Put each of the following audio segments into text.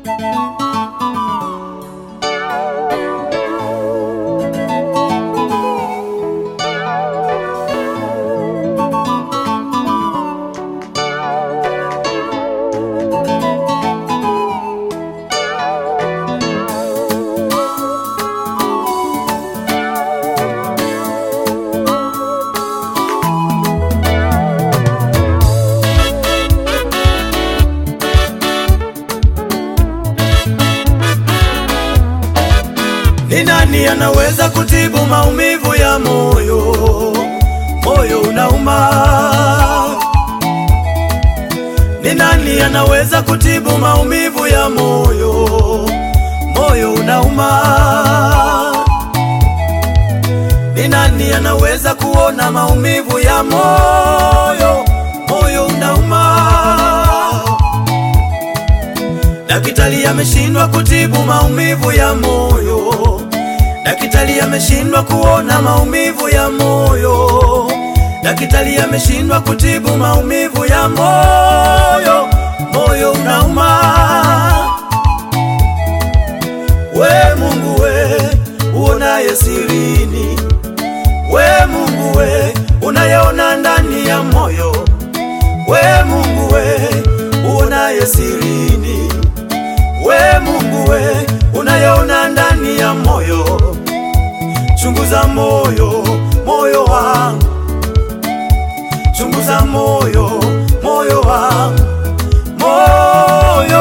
Ni nani anaweza kutibu maumivu ya moyo? Moyo unauma. Ni nani anaweza kutibu maumivu ya moyo? Moyo unauma. Ni nani anaweza kuona maumivu ya moyo? Moyo unauma. Daktari ameshindwa kutibu maumivu ya moyo. Daktari ameshindwa kuona maumivu ya moyo. Daktari ameshindwa kutibu maumivu ya moyo. Moyo unauma. We Mungu we, uonaye sirini. We Mungu we, unayeona ndani ya moyo. We Mungu we, uonaye sirini. We Mungu we, unayeona ndani ya moyo, chunguza moyo, moyo wangu, chunguza moyo, moyo wangu, moyo,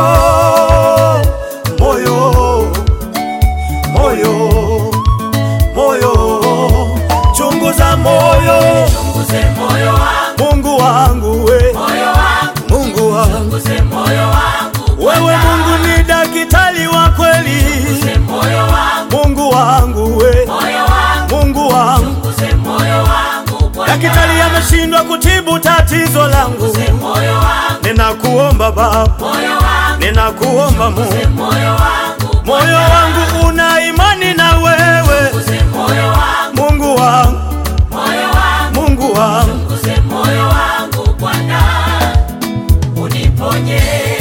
moyo, moyo, moyo, chunguza moyo, Chunguze moyo wangu, Mungu wangu we, moyo wangu, Mungu wangu, chunguze moyo wangu, wewe Mungu ni daktari wa kweli, chunguze moyo wangu, Mungu wangu we, moyo wangu, Mungu wangu, chunguze moyo wangu, Bwana. daktari ameshindwa kutibu tatizo langu. Chunguze moyo wangu, Ninakuomba Baba, moyo wangu, ninakuomba chunguze Mungu, moyo wangu, moyo wangu una imani na wewe, chunguze moyo wangu, Mungu wangu, moyo wangu, Mungu wangu, chunguze moyo wangu, Bwana, uniponye.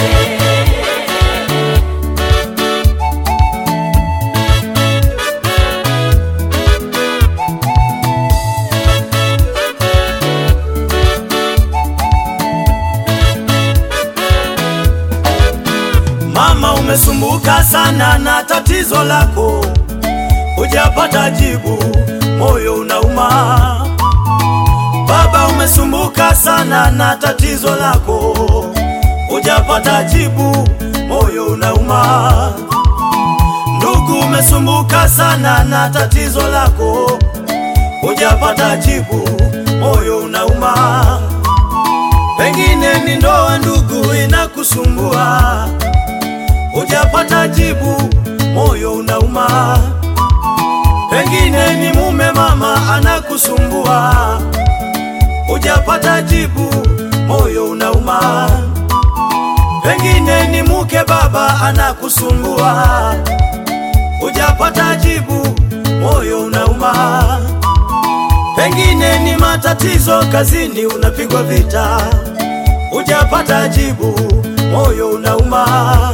mama, umesumbuka sana na tatizo lako, hujapata jibu, moyo unauma. Baba, umesumbuka sana na tatizo lako, hujapata jibu, moyo unauma. Ndugu, umesumbuka sana na tatizo lako, hujapata jibu, moyo unauma. Pengine ni ndoa, ndugu, inakusumbua, hujapata jibu, moyo unauma. Pengine ni mume, mama, anakusumbua, hujapata jibu, moyo unauma. Pengine ni mke, baba, anakusumbua, hujapata jibu, moyo unauma. Pengine ni matatizo kazini, unapigwa vita, hujapata jibu, moyo unauma.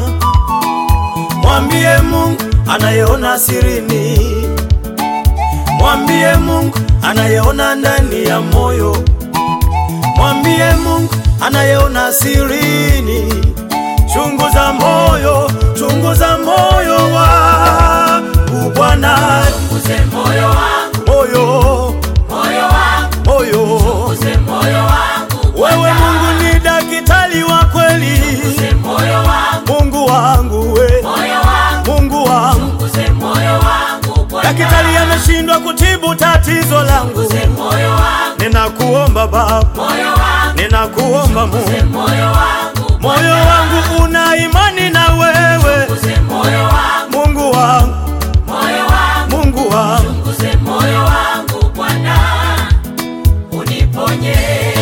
Mwambie Mungu anayeona sirini, mwambie Mungu anayeona ndani ya moyo, mwambie Mungu anayeona sirini. Chunguza moyo, chunguza moyo wangu Bwana, Chunguze moyo wangu, moyo, moyo wangu, moyo chunguze moyo wangu, Wewe Bwana. Mungu ni daktari wa kweli, Chunguze moyo wangu, Mungu wangu we, moyo wangu, Mungu wangu. chunguze moyo wangu, Bwana. Daktari ameshindwa kutibu tatizo langu, Chunguze moyo wangu, ninakuomba Baba, moyo wangu, ninakuomba chunguze Mungu, moyo wangu, moyo wangu una imani na wewe, chunguze moyo wangu, Mungu wangu, moyo wangu, Mungu wangu. chunguze moyo wangu, Bwana, uniponye.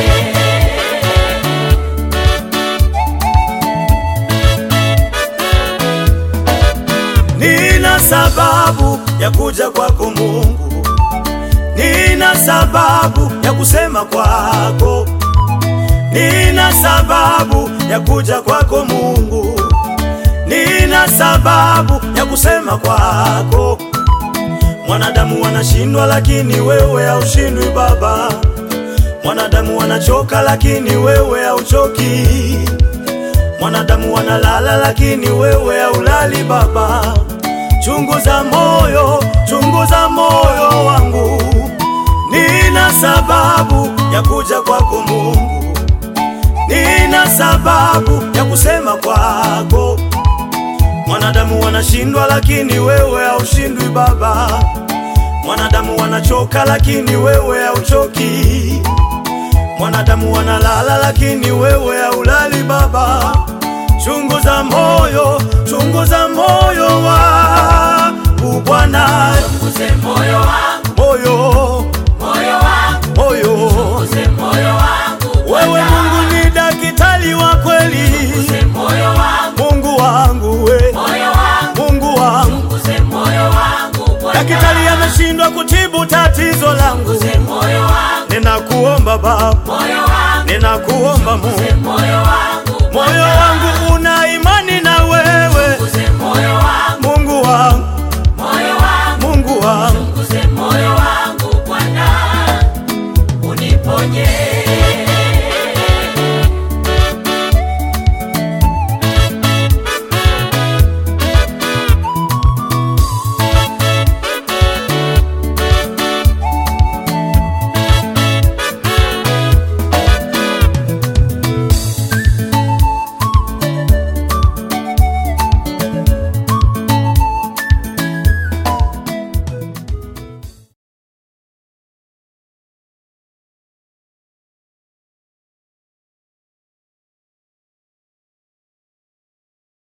Nina sababu ya kuja kwako Mungu, nina sababu ya kusema kwako, nina sababu ya kuja kwako Mungu, nina nina sababu ya kusema kwako. Mwanadamu wanashindwa, lakini wewe haushindwi Baba. Mwanadamu wanachoka, lakini wewe hauchoki. Mwanadamu wanalala, lakini wewe haulali Baba. Chunguza moyo, chunguza moyo wangu, nina sababu ya kuja kwako Mungu, nina sababu ya kusema kwako. Mwanadamu wanashindwa, lakini wewe haushindwi Baba. Mwanadamu wanachoka, lakini wewe hauchoki. Mwanadamu wanalala, lakini wewe haulali Baba. Chunguza moyo, chunguza moyo wangu Bwana, Chunguze moyo